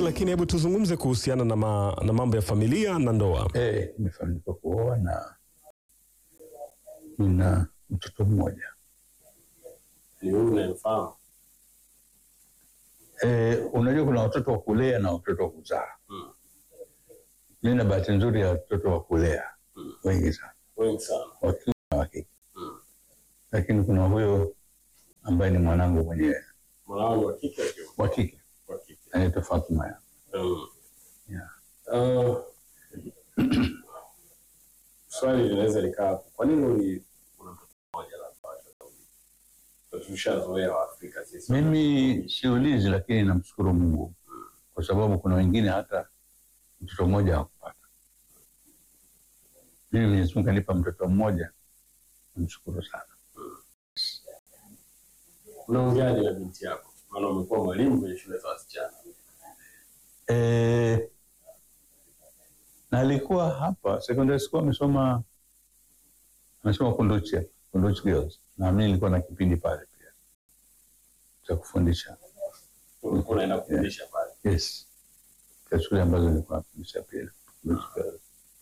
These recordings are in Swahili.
lakini hebu tuzungumze kuhusiana na, ma, na mambo ya familia na ndoa. Eh, nimefanikiwa kuoa na nina mtoto mmoja. Ni huyu unayemfahamu? Eh, unajua kuna watoto wa kulea na watoto wa kuzaa. Mm. Mimi na bahati nzuri ya watoto wa kulea Mm. wengi sana, Wengi sana. wa kiume na wa kike, Mm. lakini kuna huyo ambaye ni mwanangu mwenyewe Mwanao ni wa kike au kiume? wa kike Wa kike. anaitwa Fatuma. Mm. Yeah. Uh, swali linaweza likaa hapo. Kwa nini uli una mtoto mmoja labda watoto wawili? Tushazoea Waafrika sisi. Mimi siulizi, lakini namshukuru Mungu kwa sababu kuna wengine hata mtoto mmoja hakupata. Mimi Mwenyezi Mungu kanipa mtoto mmoja, namshukuru sana. Unaongeaje na binti yako? Maana umekuwa mwalimu kwenye shule za wasichana. Eh, na alikuwa hapa secondary school amesoma amesoma Kunduchi hapa, Kunduchi Girls, na mimi nilikuwa na kipindi pale pia cha kufundisha. Ulikuwa unaenda kufundisha pale. Yes, kwa shule ambazo nilikuwa nafundisha pia Kunduchi Girls.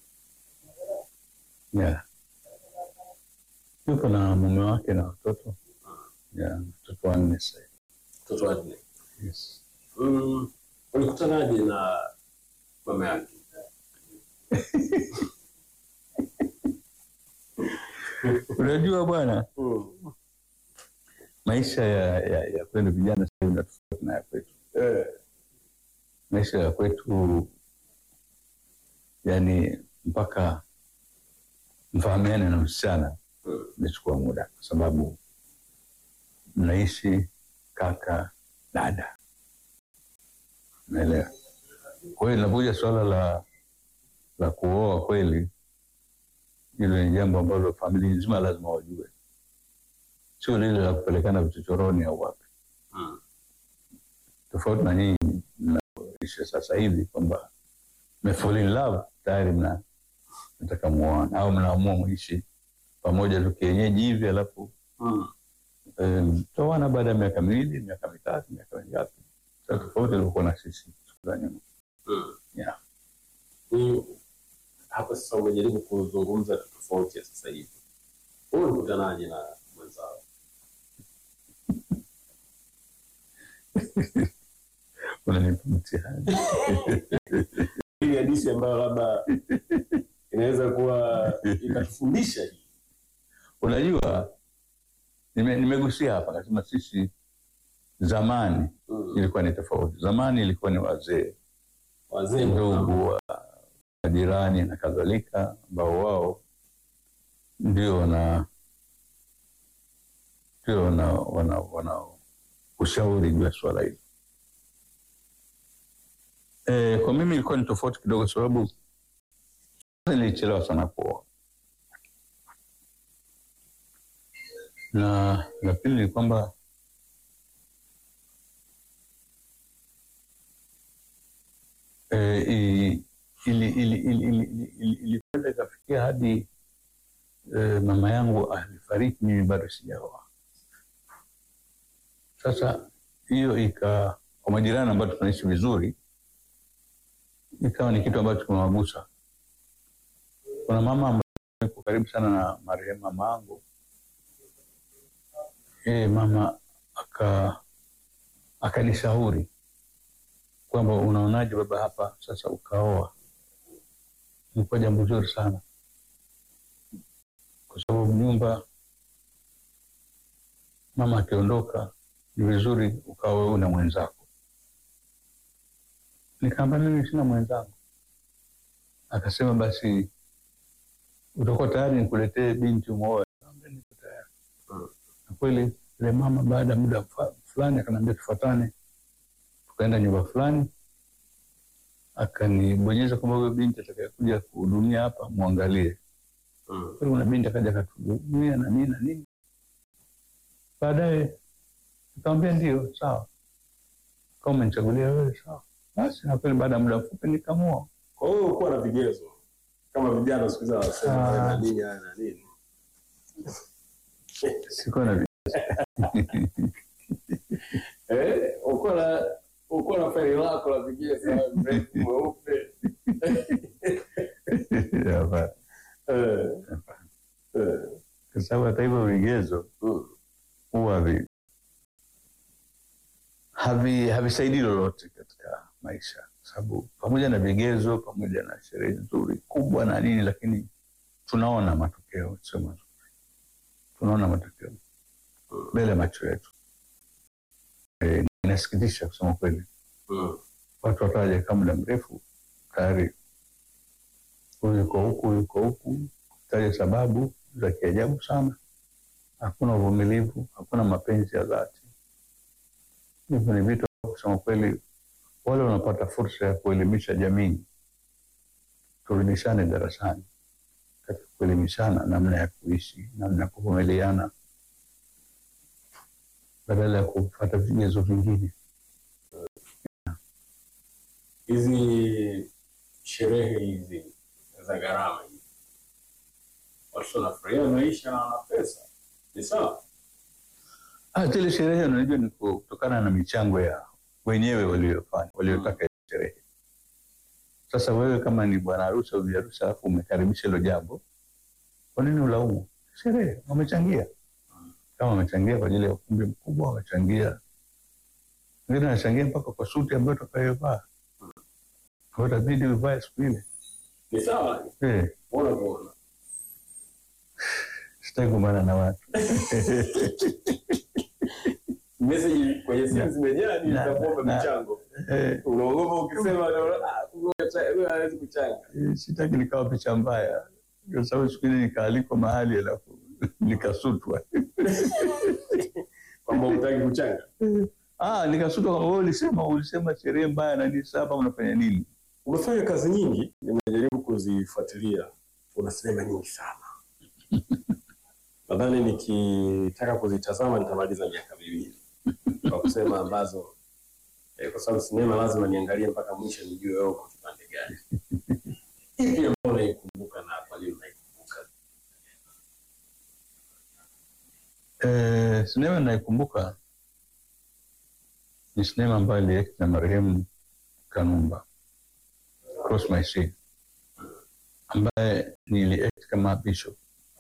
Yeah, yuko na mume wake na watoto yeah, watoto wanne sasa hivi. Mtoto wa nne. Yes. Mm. Ulikutanaje na mama yake? Unajua bwana, Mm. maisha ya, ya, ya kwenu vijana sasa hivi na tofauti na ya kwetu. Eh. maisha ya kwetu yani mpaka mfahamiane na msichana Mm. imechukua muda kwa sababu mnaishi kaka dada naelewa kwa hiyo linapokuja suala la la kuoa kweli hilo ni jambo ambalo familia nzima lazima wajue sio lile la kupelekana vichochoroni au wapi Mm. tofauti na nyinyi mnaoishi sasa hivi kwamba mmefall in love tayari mna nataka muoane au mnaamua muishi pamoja tu kienyeji hivi alafu Mm. eh, mtaoana baada ya miaka miwili miaka mitatu miaka mingapi sa tofauti ilivyokuwa na sisi siku za nyuma Mm. yeah. Ni hapa sasa umejaribu kuzungumza tofauti ya sasa hivi. Wewe ulikutanaje na mwenzao? unanipa mtihani Hii hadithi ambayo labda inaweza kuwa ikatufundisha hii. unajua nime- nimegusia hapa nasema sisi zamani Mm. ilikuwa ni tofauti zamani ilikuwa ni wazee Wazee ndio ndugu wa majirani na kadhalika ambao wao ndio wana ndio wana, wana, wana ushauri juu ya swala hili. E, kwa mimi ilikuwa ni tofauti kidogo, sababu kwanza nilichelewa sana kuoa, na la pili ni kwamba eh, i- ili- ili- ili- ili- ili- ili- ilikwenda ikafikia hadi eh, mama yangu alifariki, mimi bado sijaoa. Sasa hiyo ika kwa majirani ambao tunaishi vizuri, ikawa ni kitu ambacho kimewagusa. Kuna mama ambaye yuko karibu sana na marehemu mama yangu, yeye mama aka akanishauri kwamba unaonaje baba, hapa sasa ukaoa, ilikuwa jambo zuri sana, kwa sababu nyumba mama akiondoka ni vizuri ukawa wewe na mwenzako. Nikaamba mimi sina mwenzangu. Akasema basi utakuwa tayari nikuletee binti umwoe? Nikamwambia niko tayari. Mm. Na kweli yule mama baada ya muda fa- fulani akaniambia tufuatane, tukaenda nyumba fulani, akanibonyeza kwamba huyo binti atakayekuja kuhudumia hapa mwangalie. Mm. Kweli kuna binti akaja akatuhudumia na nini na nini. Baadaye nikamwambia ndio, sawa, kama umenichagulia wewe sawa. Basi na kweli baada ya muda mfupi nikamwoa. Kwa hiyo ukuwa na vigezo kama vijana siku hizi wanasema Ah. na nini haya na nini. Sikuwa na Eh, ukuwa na Ukuwa na faili lako la vigezo mrefu mweupe. Hapana. Eh, eh, Kwa sababu hata hivyo vigezo mm, huwa vi- havi havisaidii lolote katika maisha, kwa sababu pamoja na vigezo, pamoja na sherehe nzuri kubwa na nini, lakini tunaona matokeo sio mazuri, tunaona matokeo mbele ya macho yetu. E, inasikitisha kusema kweli, mm. watu watawajakaa muda mrefu tayari, huyu yuko huku, yuko huku, taja sababu za kiajabu sana. Hakuna uvumilivu, hakuna mapenzi ya dhati. Hivyo ni vitu ambavyo kusema kweli, wale wanapata fursa ya kuelimisha jamii, turudishane darasani katika kuelimishana namna ya kuishi, namna ya kuvumiliana, badala ya kufuata vigezo vingine. hizi sherehe hizi za gharama hizi, watu wanafurahia maisha na wana pesa, ni sawa. Ah, zile sherehe unajua ni kutokana na michango ya wenyewe waliofanya waliotaka ile sherehe. Sasa wewe kama ni bwana harusi au bi harusi alafu umekaribisha hilo jambo, kwa nini ulaumu? Sherehe wamechangia, kama wamechangia kwa ajili ya ukumbi mkubwa, wamechangia wengine wanachangia mpaka kwa suti ambayo utakayovaa, kwa hiyo itabidi uvae siku ile. Ni sawa, Eh, ona kuona sitaki kugombana na watu meseji kwenye simu Na- zimejaa, ni na- utakuomba na- michango, eh, unaogopa ukisema, unaona, ah, kumbe huyu hawezi kuchanga. Eh, sitaki nikawa picha mbaya, kwa sababu siku ile nikaalikwa mahali alafu nikasutwa. kwamba hutaki kuchanga. Ah, nikasutwa kwamba wewe ulisema ulisema sherehe mbaya na nini, sasa hapa unafanya nini? Umefanya kazi nyingi, nimejaribu kuzifuatilia. Una sinema nyingi sana, nadhani nikitaka kuzitazama nitamaliza miaka miwili kwa kusema ambazo eh, kwa sababu sinema lazima niangalie mpaka mwisho nijue wewe uko kipande gani. Ipi ambayo unaikumbuka na kwa nini unaikumbuka? Eh, sinema naikumbuka ni sinema ambayo iliact na marehemu Kanumba, Cross My Sea, ambaye niliact kama bishop,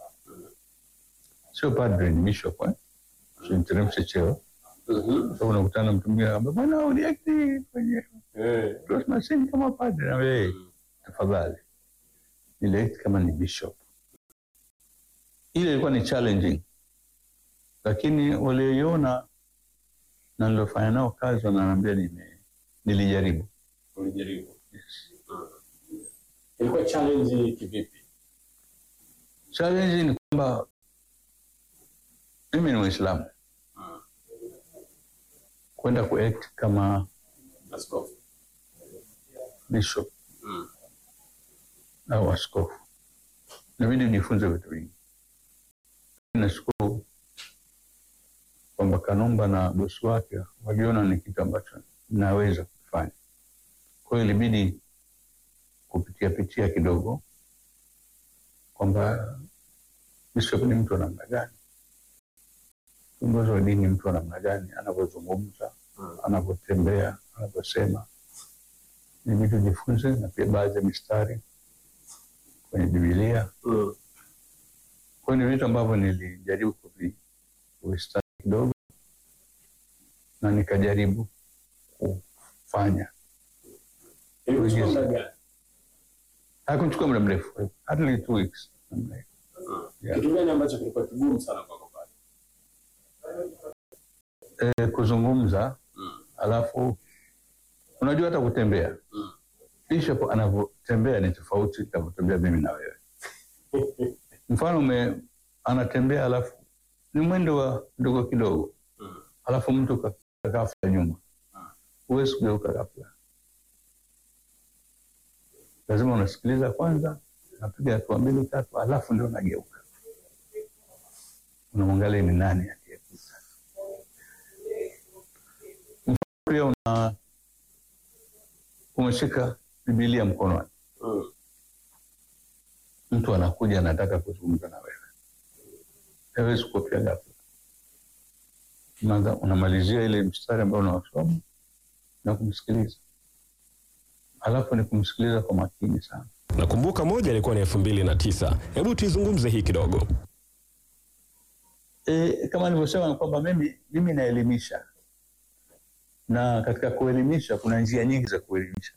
sio padre, ni bishop eh? Usiniteremshe cheo. Mhm. Sasa unakutana na mtu mwingine anambia bwana, uliact kwenye Eh. Cross My Sea kama padre, na wewe tafadhali, niliact kama ni bishop. Ile ilikuwa ni challenging, lakini walioiona na niliofanya nao kazi wananiambia nime nilijaribu. Ulijaribu. Mm. Ilikuwa challenge kivipi? Challenge ni kwamba mimi ni Mwislamu, Mm. kwenda kuact kama Askofu. bishop Mm. au askofu, inabidi ujifunze vitu vingi. Nashukuru kwamba Kanumba na bosi wake waliona ni kitu ambacho naweza kufanya. Kwa hiyo ilibidi kupitia pitia kidogo kwamba bishop ni mtu wa namna gani, kiongozi wa dini ni mtu wa namna gani, anavyozungumza, Mm. anavyotembea, anavyosema. Ilibidi ujifunze na pia baadhi ya mistari kwenye Bibilia. Mm. Kwa hiyo ni vitu ambavyo nilijaribu kuvi- kuvistadi kidogo na nikajaribu kufanya. Ilikuchukua muda gani? Hakuchukua muda mrefu, hardly two weeks. namna hiyo. Mm. Yeah. Kitu gani ambacho kilikuwa kigumu sana kwako pale? Eh, kuzungumza Mm. alafu unajua hata kutembea Mm. bishop anavyotembea ni tofauti navyotembea mimi na wewe mfano ume, anatembea alafu ni mwendo wa ndogo kidogo Mm. alafu mtu ka- ghafla nyuma Mm. huwezi kugeuka ghafla lazima unasikiliza kwanza unapiga hatua mbili tatu alafu ndio unageuka unamwangalia ni nani aliyekuja Mfano pia una umeshika bibilia mkononi Mm. mtu anakuja anataka kuzungumza na wewe hawezi kuopia ghafla Unaanza- unamalizia ile mstari ambayo unawasoma na kumsikiliza, alafu ni kumsikiliza kwa makini sana. Nakumbuka moja ilikuwa ni elfu mbili na tisa. Hebu tuizungumze hii kidogo. E, kama nilivyosema ni kwamba mimi, mimi naelimisha na katika kuelimisha kuna njia nyingi za kuelimisha.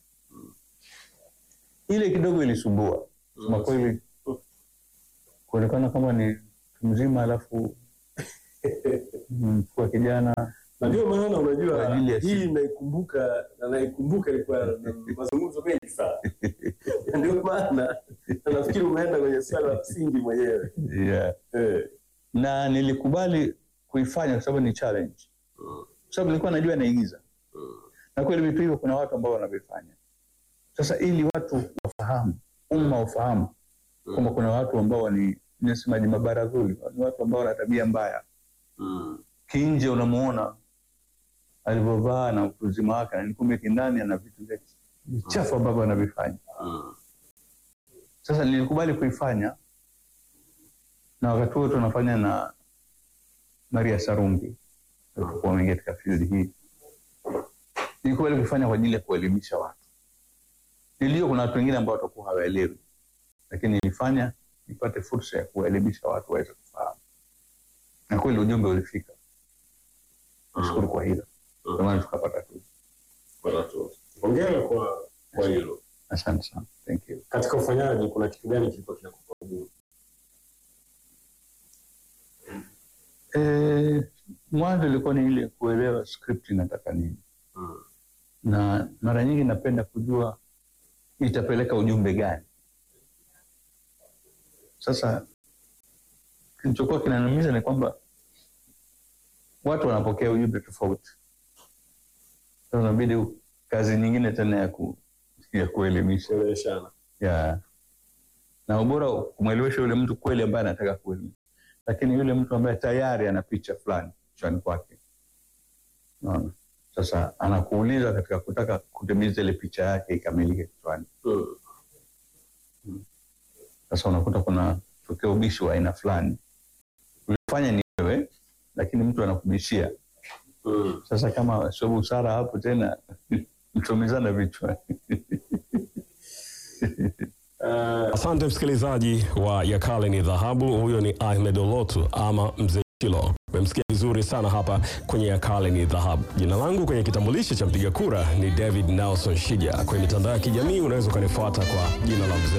Ile kidogo ilisumbua kusema kweli, kuonekana kama ni mtu mzima alafu mm, kwa kijana na ndio maana Kwa unajua ajili ya hii siku. naikumbuka na naikumbuka ilikuwa na mazungumzo mengi sana Na ndio maana na nafikiri umeenda kwenye swala la msingi mwenyewe yeah. eh. na nilikubali kuifanya kwa sababu ni challenge, kwa sababu nilikuwa najua naigiza na kweli vitu hivyo kuna watu ambao wanavifanya. Sasa ili watu wafahamu, umma ufahamu kwamba kuna watu ambao ni nasemaje, mabaradhuli, ni watu ambao wana tabia mbaya. Mm. Kinje unamuona alivyovaa na utu uzima wake, na kumbe kindani ana vitu vya vichafu ambavyo anavifanya. Mm. Sasa nilikubali kuifanya, na wakati huo tunafanya na Maria Sarungi, tulikuwa wengi katika field hii. Nilikubali kuifanya kwa ajili ya kuelimisha watu. Nilijua kuna watu wengine ambao watakuwa hawaelewi, lakini nilifanya nipate fursa ya kuwaelimisha watu waweze kufahamu, na kweli ujumbe ulifika. Nashukuru kwa hilo, ndio maana tukapata tuzo. Bwana tu. Hongera kwa kwa hilo. Asante sana, thank you. Katika ufanyaji kuna kitu gani kilikuwa kinakupa ugumu? Eh, mwanzo ilikuwa ni ile kuelewa script inataka nini, Mm. na mara nyingi napenda kujua itapeleka ujumbe gani. Sasa kilichokuwa kinaniumiza ni kwamba watu wanapokea ujumbe tofauti. Sasa inabidi kazi nyingine tena ya, ku, ya kuelimisha Kueleweshana. ya na ubora kumwelewesha yule mtu kweli ambaye anataka kuelimisha, lakini yule mtu ambaye tayari ana picha fulani kichwani kwake, unaona, sasa anakuuliza katika kutaka kutimiza ile picha yake ikamilike kichwani. Mm. Sasa unakuta kuna tokea ubishi wa aina fulani, ulifanya ni wewe, lakini mtu anakubishia. Mm. Sasa kama sio busara hapo tena mchomezana vichwa. Uh, Asante msikilizaji wa Yakale ni Dhahabu. Huyo ni Ahmed Olotu ama Mzee Chilo. Umemsikia vizuri sana hapa kwenye Yakale ni Dhahabu. Jina langu kwenye kitambulisho cha mpiga kura ni David Nelson Shija. Kwenye mitandao ya kijamii unaweza ukanifuata kwa jina la Mzee